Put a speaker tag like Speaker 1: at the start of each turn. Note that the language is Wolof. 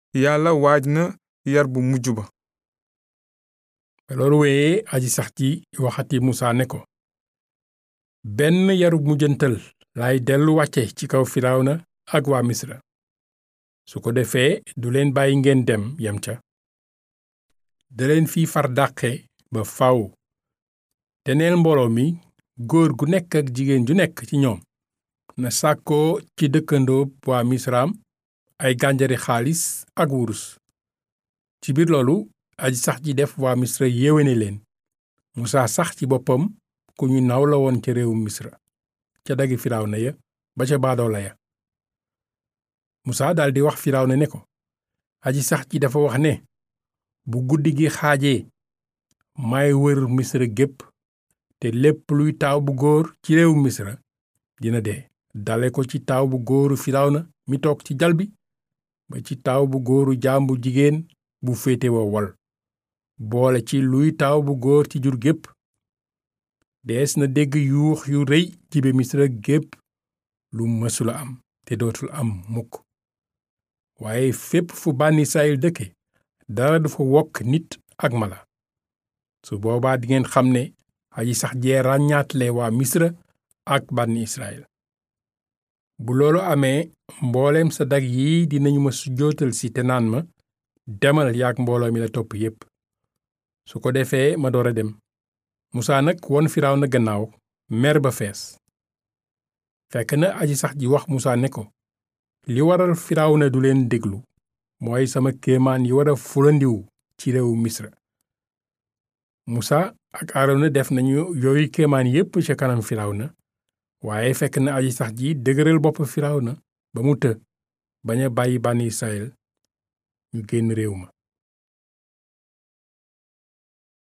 Speaker 1: yàlla waaj na yar bu mujj ba
Speaker 2: ba loolu wéyee aji sax ji waxati musaa ne ko benn yarub mujjantal laay dellu wàcce ci kaw firawna ak waa misra su ko defee du leen bàyyi ngeen dem yem ca da leen fii far dàqe ba faw te neel mbooloo mi góor gu nekk ak jigéen ju nekk ci ñoom na sàkkoo ci dëkkandoo waa misraam ay gànjari xaalis ak wurus ci biir loolu aji sax ji def waa misra yéwéne leen musaa sax ci boppam ku ñu naw la woon ca réewum misra ca dagi firawna ya ba ca baadoola ya musaa daldi wax firawna ne ko aji sax ji dafa wax ne bu guddi gi xaajee may wër misra gépp te lépp luy taaw bu góor ci réewum misra dina dee dale ko ci taaw bu góoru firawna mi toog ci jal bi ba ci taaw bu góoru jaam bu jigéen bu féete wa wol boole ci luy taaw bu góor ci jur gépp dees na dégg yuux yu rëy jibe misra gépp lu mësula am te dootul am mukk waaye fépp fu bànni israyil dëkke dara du fa wokk nit ak mala su boobaa dingeen xam ne aji sax jee ràññaatle waa misra ak bànni israyil bu loolu amee mbooleem sa dag yi dinañu ma sujjootal si te naan ma demal yaak mbooloo mi la topp yépp su ko defee ma door a dem musaa nag won firaaw na gannaaw mer ba fees fekk na aji sax ji wax musaa ne ko li waral firaaw na du leen déglu mooy sama kéemaan yi war a fulandiwu ci réewu misra musaa ak aarona def nañu yooyu kéemaan yépp ca kanam firaaw na waaye fekk na aji sax ji dëgëral bopp firaaw na ba mu të bañ a bàyyi bànni israyil ñu génn réew ma